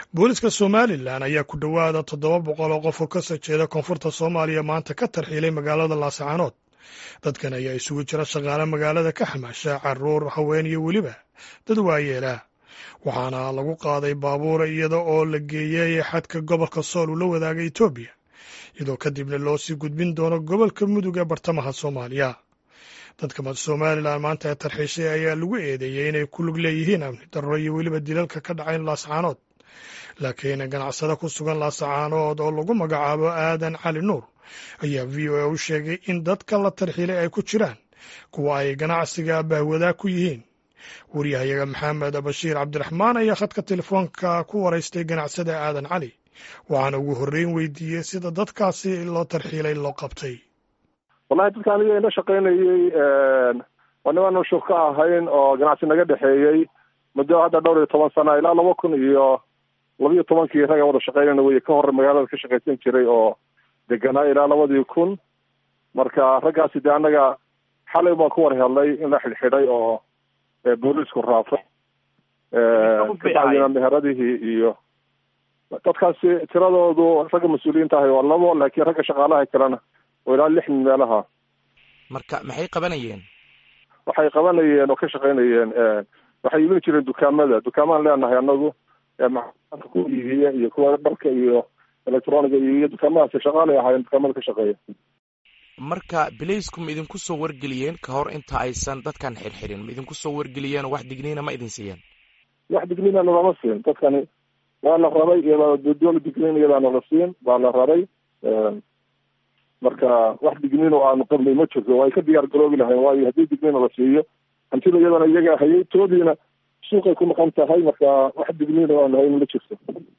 booliska somalilan ayaa ku dhowaada toddoba boqol oo qof oo ka soo jeeda koonfurta soomaaliya maanta ka tarxiilay magaalada laascaanood dadkan ayaa isugu jira shaqaale magaalada ka xamaasha caruur haween iyo weliba dad waayeela waxaana lagu qaaday baabuura iyada oo la geeyey xadka gobolka sool uu la wadaaga etoobiya iyadoo kadibna loo sii gudbin doono gobolka mudug ee bartamaha soomaaliya dadka somalilan maanta ee tarxiishay ayaa lagu eedeeyey inay ku lug leeyihiin amni darro iyo weliba dilalka ka dhacayn laascaanood laakiin ganacsade ku sugan laascaanood oo lagu magacaabo aadan cali nuur ayaa v o a u sheegay in dadka la tarxiilay ay ku jiraan kuwa ay ganacsiga bahwadaa ku yihiin waryahayaga maxamed bashiir cabdiraxmaan ayaa khadka telefoonka ku waraystay ganacsada aadan cali waxaana ugu horreyn weydiiyey sida dadkaasi loo tarxiilay loo qabtay wallahi dadka aniga ina shaqaynayey waa nimaanu shur ka ahayn oo ganacsi naga dhexeeyey muddo hadda dhowr iyo toban sana ilaa laba kun iyo labiyo tobankii ragga wada shaqeynayna wey ka hore magaalada ka shaqaysan jiray oo deganaa ilaa labadii kun marka raggaasi dee annaga xalay baan ku war helnay in la xidhxidhay oo booliisku raafay kabacdina meheradihii iyo dadkaasi tiradoodu ragga mas-uuliyiinta ahay waa labo laakiin ragga shaqaalaha kalena oo ilaa lix min meelaha marka maxay qabanayeen waxay qabanayeen oo ka shaqaynayeen waxay iibin jireen dukaamada dukaamaan leenahay anagu macaanka ku iibiya iyo kuwa dharka iyo electroniga iibiya dukaamadaasi shaqaalay ahaayeen dukaamada ka shaqeeya marka bilaysku ma idinku soo wargeliyeen ka hor inta aysan dadkan xirxirin ma idinku soo wargeliyeen oo wax digniina ma idin siiyeen wax digniina nalama siin dadkani waa la rabay iyadoo doola digniin iyadaa nala siin baa la rabay marka wax digniin oo aanu qabnay ma jirto waa ay ka diyaar garoobi lahayn waayo haddii digniina la siiyo hantida iyadana iyaga hayay toodiina suuqay ku maqan tahay marka wax digniin oo aanu hayn ma jirto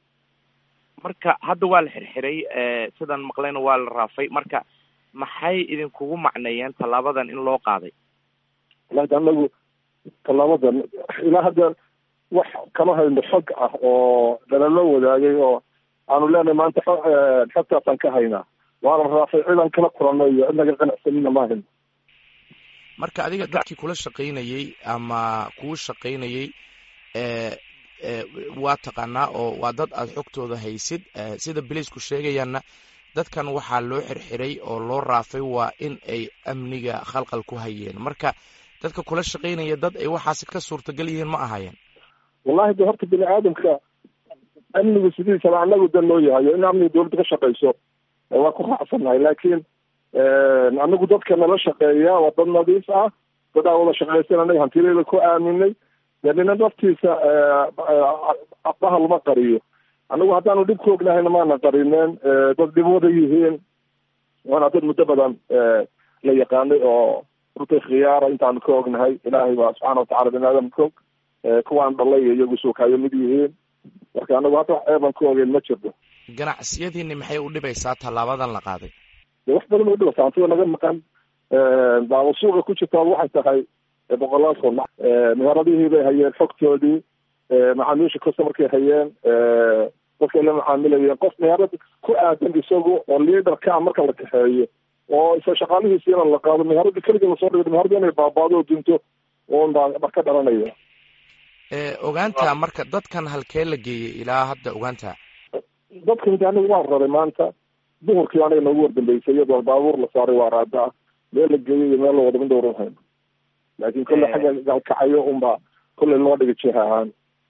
marka hadda waa la xirxiray sidaan maqlayna waa la raafay marka maxay idinkugu macneeyeen tallaabadan in loo qaaday wallahi anagu tallaabadan ilaa hadda wax kama hayno xog ah oo dhalalo wadaagay oo aanu leenahay maanta xogtaasaan ka haynaa waana raafay cidan kala kulanno iyo cid naga qanacsanina ma hayno marka adiga dadkii kula shaqaynayey ama kuu shaqaynayey waa taqaanaa oo waa dad aada xogtooda haysid sida bilaysku sheegayaanna dadkan waxaa loo xirxiray oo loo raafay waa in ay amniga khalqal ku hayeen marka dadka kula shaqaynaya dad ay waxaasi ka suurtagal yihiin ma ahayeen wallahi de horta bini aadamka amnigu sidiisaba anagu dan loo yahayo in amniga dawladda ka shaqayso waa ku raacsannahay laakiin anagu dadka nala shaqeeya waa dad nadiif ah dad aa wada shaqaysan anaga hantileeda ku aaminay dee nina naftiisa bahal ma qariyo anagu haddaanu dhib ku ognahayna maana qarineen dad dhib wada yihiin waana dad muddo badan la yaqaanay oo rutay khiyaara intaanu ka ognahay ilaahay baa subxaana watacala bini aadam ka og kuwaan dhalay iyo iyagu suukaayo mid yihiin marka anagu hadda wax eeban ka ogeyn ma jirto ganacsiyadiini maxay u dhibaysaa tallaabadan la qaaday de wax badan u dhibaysaa hantida naga maqan daaba suuqa ku jirtaa waxay tahay boqolaal kun meheradihii bay hayeen xogtoodii macaamiisha customarkay hayeen dadkay la macaamilayeen qof meherad ku aadan isagu oo liaderka a marka la kaxeeyo oo isa shaqaalihiisiina la qaado meherada keliga lasoo dhigo meherada inay baabaado oo dunto un baa ka dhalanaya ogaanta marka dadkan halkee la geeyey ilaa hadda ogaanta dadkan de aniga waan raray maanta duhurkii aniga noogu wardambeysay iyadoo baabuur la saaray waa raada ah meel la geeyey iyo meel la wada midhowr hayn laakin kolle xagga galkacayo unbaa kolley loo dhigay jiha ahaan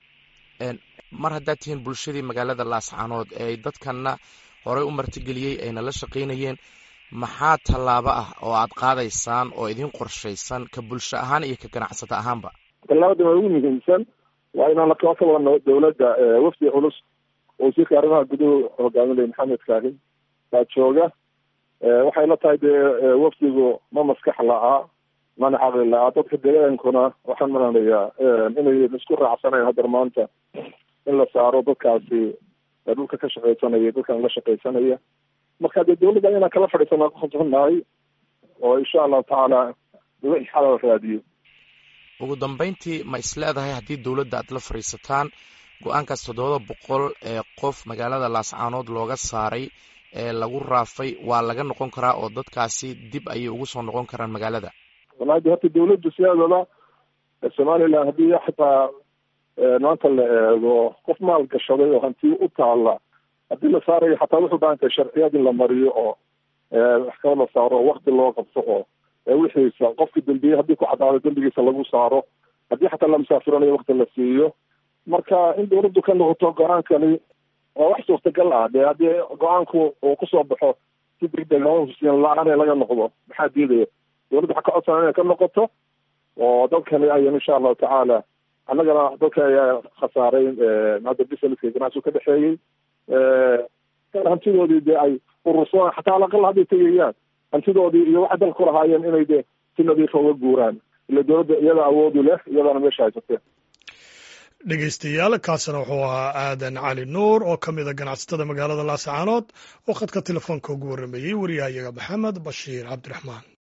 mar haddaad tihiin bulshadii magaalada laascaanood ee dadkanna horey u martigeliyey ayna la shaqaynayeen maxaa tallaabo ah oo aad qaadaysaan oo idin qorshaysan ka bulsho ahaan iyo ka ganacsato ahaanba tallaabada waa ugu muhiimsan waa inaan la kala wadno dawladda wafdi culus oo wasiirka arrimaha guduhu hogaaminaya maxamed kaahin baa jooga waxay la tahay dee wafdigu ma maskax la-aa mana caqli la-aa dadka deegaankuna waxaan malanayaa inay isku raacsanayn haddar maanta in la saaro dadkaasi dhulka ka shaqaysanaya dadkan la shaqaysanaya marka dee dawladda inaan kala fadhiisana kukhasbannahay oo insha allahu tacaala wixii xalal raadiyo ugu dambeyntii ma is leedahay haddii dawladda aad la fadhiisataan go-aankaas toddobada boqol ee qof magaalada laascaanood looga saaray ee lagu raafay waa laga noqon karaa oo dadkaasi dib ayay ugu soo noqon karaan magaalada wallahi de horta dawladdu sideedaba somaliland haddii xataa maanta la eego qof maal gashaday oo hanti u taala haddii la saarayo xataa wuxuu baahan tahay sharciyad in la mariyo oo maxkamad la saaro oo wakti loo qabto oo wixiisa qofki dembiye haddii ku caddaado dembigiisa lagu saaro haddii xataa la musaafiranayo wakti la siiyo marka in dawladdu ka noqoto go-aankani waa wax suurtagal ah dee haddii go-aanku uu kusoo baxo si degdeg hosiin la-aan laga noqdo maxaa diidaya dawladda waxaa ka codsan inay ka noqoto oo dadkani ayan insha allahu tacaala annagana dadka ayaa khasaaray hadda businesska ganacsigu ka dhexeeyey hantidoodii dee ay urursadaan xataa alaqal hadday tegayaan hantidoodii iyo waxay dalka ku lahaayeen inay dee si nadiifa uga guuraan ila dawladda iyada awoodu leh iyadana meesha haysatee dhegeystayaal kaasina wuxuu ahaa aadan cali nuur oo ka mid a ganacsatada magaalada laascaanood oo khadka telefoonka ugu warrameeyey wariyahayaga maxamed bashiir cabdiraxmaan